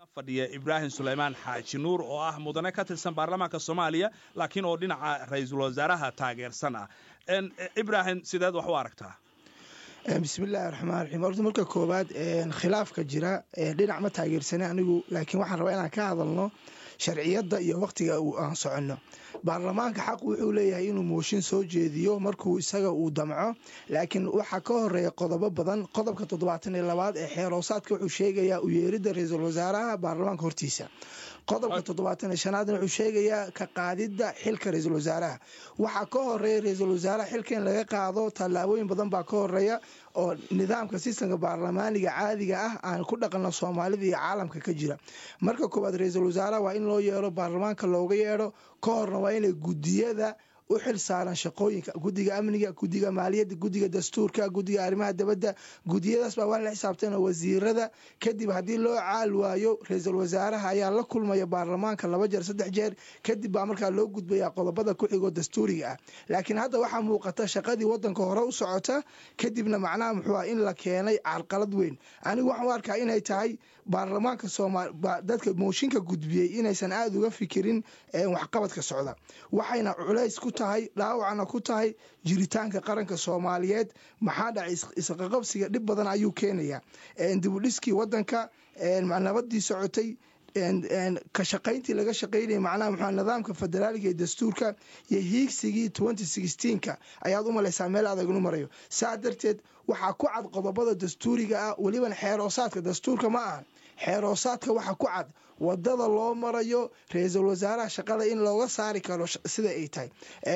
fadhiya ibraahim sulaymaan xaaji nuur oo ah mudane ka tirsan baarlamaanka soomaaliya laakiin oo dhinaca ra-iisul wasaaraha taageersan ah ibraahim sideed wax u aragtaa bismillahi raxmaan raxiim horta marka koowaad khilaafka jira dhinac ma taageersana anigu laakiin waxaan rabaa inaan ka hadalno sharciyadda iyo wakhtiga aan soconno baarlamaanka xaq wuxuu leeyahay inuu mooshin soo jeediyo markuu isaga uu damco laakiin waxaa ka horeeya qodobo badan qodobka toddobaatan iyo labaad ee xeeroosaadka wuxuu sheegayaa u yeeridda ra-iisul wasaaraha baarlamaanka hortiisa qodobka toddobaatan iyo shanaadna wuxuu sheegayaa ka qaadidda xilka ra-iisul wasaaraha waxaa ka horeeya ra-iisul wasaaraha xilka in laga qaado tallaabooyin badan baa ka horeeya oo nidaamka sistamka baarlamaaniga caadiga ah aan ku dhaqanno soomaalida iyo caalamka ka jira marka koowaad ra-iisul wasaaraha waa in loo yeero baarlamaanka looga yeedho ka horna waa inay guddiyada u xil saaran shaqooyinka guddiga amniga guddiga maaliyadda guddiga dastuurka guddiga arrimaha dabadda gudiyadaas baa waa la xisaabtana wasiirada kadib haddii loo caal waayo ra-iisul wasaaraha ayaa la kulmaya baarlamaanka laba jeer saddex jeer kadib baa markaa loo gudbaya qodobada ku xigoo dastuuriga ah laakiin hadda waxaa muuqata shaqadii wadanka hore u socota kadibna macnaha muxuu ah in la keenay carqalad weyn anigu waxaan u arkaa inay tahay baarlamaanka soomaal dadka mooshinka gudbiyey inaysan aada uga fikirin waxqabadka socda waxayna culays ku tahay dhaawacna ku tahay jiritaanka qaranka soomaaliyeed maxaa dhacay isqaqabsiga dhib badan ayuu keenayaa dibudhiskii wadanka nabadii socotay ka shaqayntii laga shaqaynaya macnaha muxua nidaamka federaaliga ee dastuurka iyo hiigsigii twenty sixteenka ayaad u malaysaa meel adag inu marayo saa darteed waxaa ku cad qodobada dastuuriga ah welibana xeeroosaadka dastuurka ma ahan xeeroosaadka waxa ku cad wadada loo marayo ra-iisul wasaaraha shaqada in looga saari karo sida ay tahay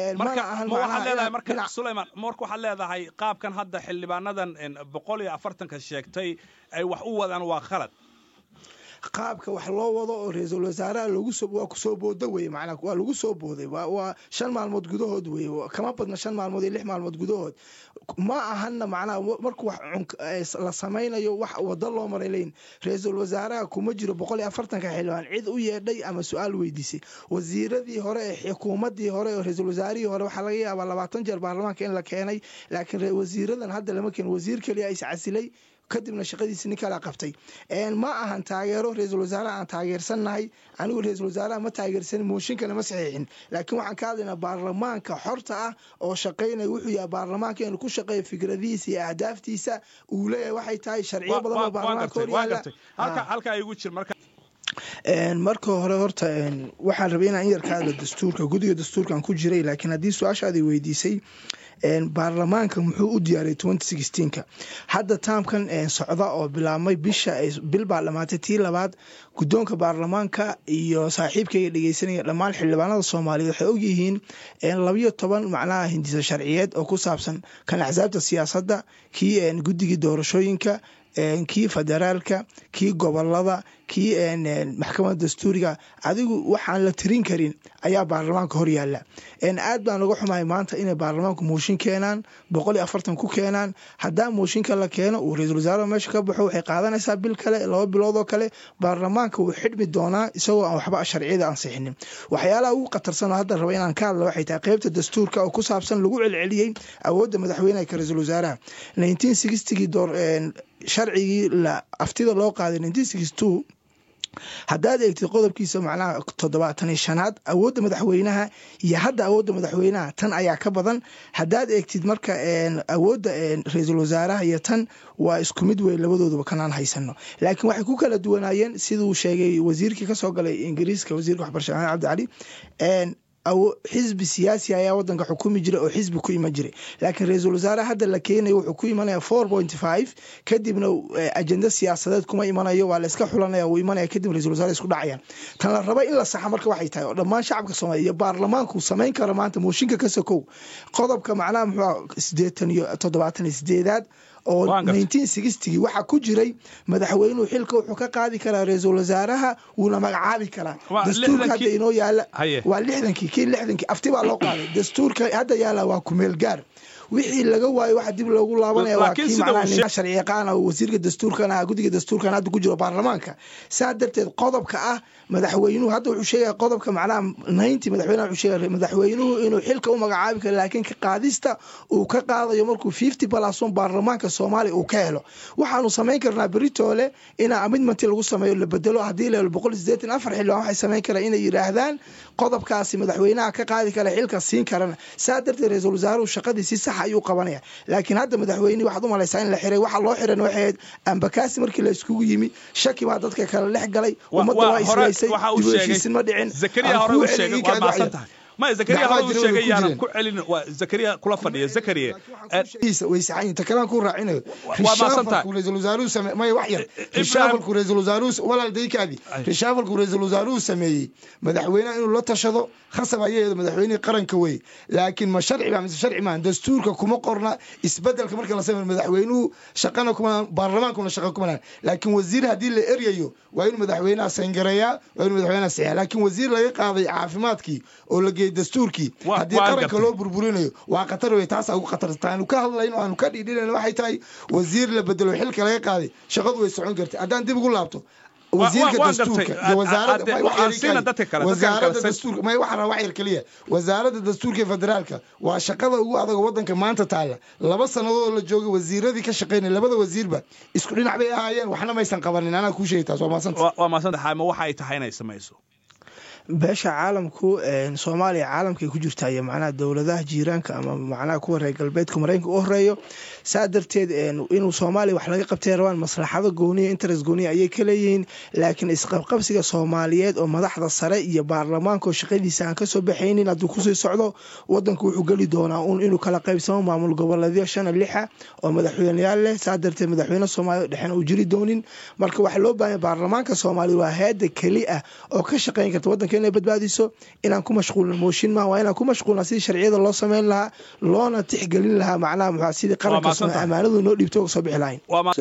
sulayman marka waxaad leedahay qaabkan hadda xildhibaanadan boqol iyo afartanka sheegtay ay wax u wadaan waa khalad qaabka wax loo wado oo ra-iisul wasaaraha waa kusoo booda weye manaa waa lagu soo booday waa shan maalmood gudahood weye kama badna shan maalmood iyo lix maalmood gudahood ma ahana macnaha markuu wax la samaynayo wax wado loo maray leyn ra-iisul wasaaraha kuma jiro boqol iyo afartanka xildhibaan cid u yeedhay ama su-aal weydiisay wasiiradii hore ee xukuumadii hore oo ra-iisul wasaarihii hore waxaa laga yaabaa labaatan jeer baarlamaanka in la keenay laakiin wasiiradan hadda lama keen wasiir keliya is casilay kadibna shaqadiisi nin kala qabtay ma ahan taageero ra-iisul wasaaraha aan taageersannahay anigu ra-iisul wasaaraha ma taageersanin mooshinkana ma saxiixin laakiin waxaan ka hadlaynaa baarlamaanka xorta ah oo shaqaynaya wuxuu yahay baarlamaanka inuu ku shaqeeyo fikradihiisa iyo ahdaaftiisa uu leeyahay waxay tahay sharciyo badan oo baarlamaanka horyaala marka hore horta waxaan rabay inaan in yar ka hadla dastuurka guddiga dastuurkan ku jiray laakiin haddii su-aashaadii weydiisay baarlamaanka muxuu u diyaariyay twenty sixteenka hadda taamkan socda oo bilaabmay bisha bil baa dhamaatay tii labaad guddoonka baarlamaanka iyo saaxiibkayga dhegeysanaya dhammaan xildhibaanada soomaaliyeed waxay ogyihiin labayo toban macnaha hindisa sharciyeed oo ku saabsan kan axsaabta siyaasadda kii guddigii doorashooyinka kii federaalka kii gobolada kii maxkamadda dastuuriga adigu waxaan la tirin karin ayaa baarlamaanka hor yaala aad baan uga xumahay maanta inay baarlamaanku mooshin keenaan boqol iyo afartan ku keenaan haddaa mooshinka la keeno uu ra-iisul wasaaraha meesha ka baxo waxay qaadanaysaa bil kale laba bilood oo kale baarlamaanka wuu xidhmi doonaa isagoo aan waxba sharciyada ansixinin waxyaalaha ugu khatarsan oo hadda raba inaan ka hadla waxay tahay qeybta dastuurka oo ku saabsan lagu celceliyey awoodda madaxweyneha ka ra-iisul wasaaraha nineteen sixtygii door sharcigii la aftida loo qaaday nineteen sixty two haddaad eegtid qodobkiisa macnaha toddobaatan iyo shanaad awoodda madaxweynaha iyo hadda awoodda madaxweynaha tan ayaa ka badan haddaad eegtid marka awoodda ra-iisul wasaaraha iyo tan waa isku mid wey labadooduba kanaan haysano laakiin waxay ku kala duwanaayeen siduu sheegay wasiirkii kasoo galay ingiriiska wasiirka waxbarasha maxamed cabdi cali xisbi siyaasi ayaa wadanka xukumi jira oo xisbi ku iman jiray laakiin ra-iisul wasaare hadda la keenayo wuxuu ku imanaya four point five kadibna ajenda siyaasadeed kuma imanayo waa la iska xulanaya wuu imanaya kadib ra-isul wasaare isku dhacayaan tan la raba in la saxa marka waxay tahay oo dhammaan shacabka soomaaliya iyo baarlamaanku samayn karo maanta mooshinka ka sokow qodobka macnaha muxuu sideetan iyo toddobaatan iyo sideedaad oo nineteen sixtygii waxaa ku jiray madaxweynuhu xilka wuxuu ka qaadi karaa ra-iisul wasaaraha wuuna magacaabi karaa dastuurka hadda inoo yaala waa lixdankii kii lixdankii afti baa loo qaaday dastuurka hadda yaala waa kumeel gaar wixii laga waayo waxa dib loogu laabanaya waa kii macnaha sharci yaqaan oo wasiirka dastuurkan ah guddiga dastuurkan hadda ku jiro baarlamaanka saa darteed qodobka ah madaxweynuhu hadda wuxuu sheegaya qodobka macnaha naynti madaxweynaha wuxuu sheegaya madaxweynuhu inuu xilka u magacaabi karo laakiin ka qaadista uu ka qaadayo markuu fifty balason baarlamaanka soomaaliya uu ka helo waxaanu samayn karnaa beritoole inaa amidmanti lagu sameeyo la bedelo haddii la helo boqol sideetan afar xildhibaan waxay samayn karaan inay yidhaahdaan qodobkaasi madaxweynaha ka qaadi kara xilka siin karana saa darteed ra-iisul wasaaruhu shaqadii si sax ayuu qabanaya laakiin hadda madaxweynihi waxaad u malaysaa in la xiray waxa loo xiran waxay ahayd ambakaasi markii la iskugu yimi shaki baa dadka kale dhex galay ummadda waa islaysay dib u heshiisin ma dhicin maya zakariya hore uu sheegay yaanan ku celin waa zakariya kula fadhiya zakariya way saxan ta kalaan ku raacinayo waa maasantahay ra-iisul wasaaruhu sameey maya wax yar rishaafalku ra-iisul wasaaruhu walaal daykaadi rishaafalku ra-iisul wasaaruhu sameeyey madaxweynaha inuu la tashado khasab ayaheedo madaxweynihii qaranka wey laakiin ma sharci baa mise sharci maahan dastuurka kuma qorna isbedelka marka la sameeyo madaxweynuhu shaqana kuma baarlamaankuna shaqa kuma lahan laakiin wasiir haddii la eryayo waa inuu madaxweynaha sangareeyaa waa inuu madaxweynaha saxiya laakiin wasiir laga qaaday caafimaadkii oo la geeyey dastuurkii haddii qaranka loo burburinayo waa khatar wey taas ugu khatarta aanu ka hadlayno aanu ka dhiidhinayno waxay tahay wasiir la bedelo xilka laga qaaday shaqadu way socon kartay haddaan dib ugu laabto wasiirka dastuurka iyo wasaaradda dastuurka may waxaa wax yar keliya wasaaradda dastuurka federaalka waa shaqada ugu adag wadanka maanta taalla laba sannadood la joogay wasiiradii ka shaqaynaya labada wasiirba isku dhinac bay ahaayeen waxna maysan qabanin anaa kuu sheegay taas waa maasanta waa maasanta xaama waxa ay tahay inay samayso beesha caalamku soomaaliya caalamkay ku jirtaa iyo macnaha dowladaha jiiraanka ama macnaha kuwa reer galbeedka maraykanka u horeeyo saa darteed inuu soomaaliya wax laga qabtay rabaan maslaxado gooniya interest gooniya ayay ka leeyihiin laakiin isqabqabsiga soomaaliyeed oo madaxda sare iyo baarlamaanka oo shaqadiisa aan kasoo baxaynin hadduu kusii socdo wadanku wuxuu geli doonaa un inuu kala qaybsamo maamul goboleedyo shana lixa oo madaxweyneyaal leh saa darteed madaxweyne soomaaliya dhexena uu jiri doonin marka waxaa loo baahanya baarlamaanka soomaaliya waa heeda keli ah oo ka shaqayn karta wadanka inay badbaadiso inaan ku mashquulin mooshin maaha waa inaan ku mashquulna sidii sharciyada loo samayn lahaa loona tixgelin lahaa macnaha muxaa sidii qaranka amaanadu noo dhiibto uga soo bixi lahayn